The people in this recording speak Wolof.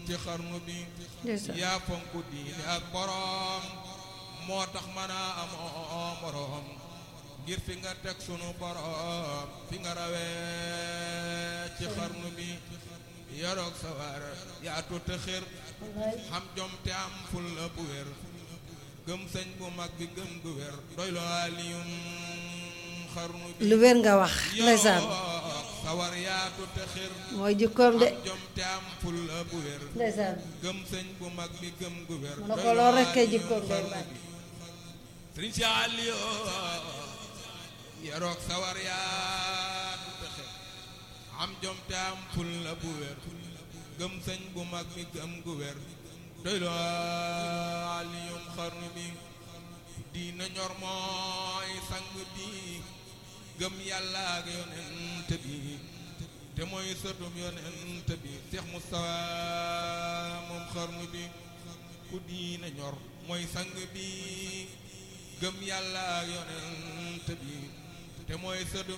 ci xarnu bi ndeysaan yaa fonku diine ak boroom moo tax mën a amoo boroom ngir fi nga teg sunu boroom fi nga rawee ci xarnu bi yoroog sa war yaatu te xër xam jom te am ful la bu wér gëm sëñ bu mag bi gëm gu wér doy lo aliyum xarnu bi lu wér nga wax ndeysaan yoroog sa war yaatu te xër mooy jikkoom de xam jom te am ful la bu wér ndeysaan gëm sëñ bu mag bi gëm gu wér mu ne ko loolu rek kay jikkoom de baay sëriñ si Aliou yeroog sawar yaatu texe am jom te am ful la bu wér gëm sëñ bu mag bi gëm gu wér doy lo aliyum xarnu bi diina ñor mooy sang bi gëm yàlla ak yonent bi te mooy sëtum yonent bi Seex Mustafa moom xarnu bi ku diina ñor mooy sang bi gëm yàlla ak yonent bi te mooy sëtum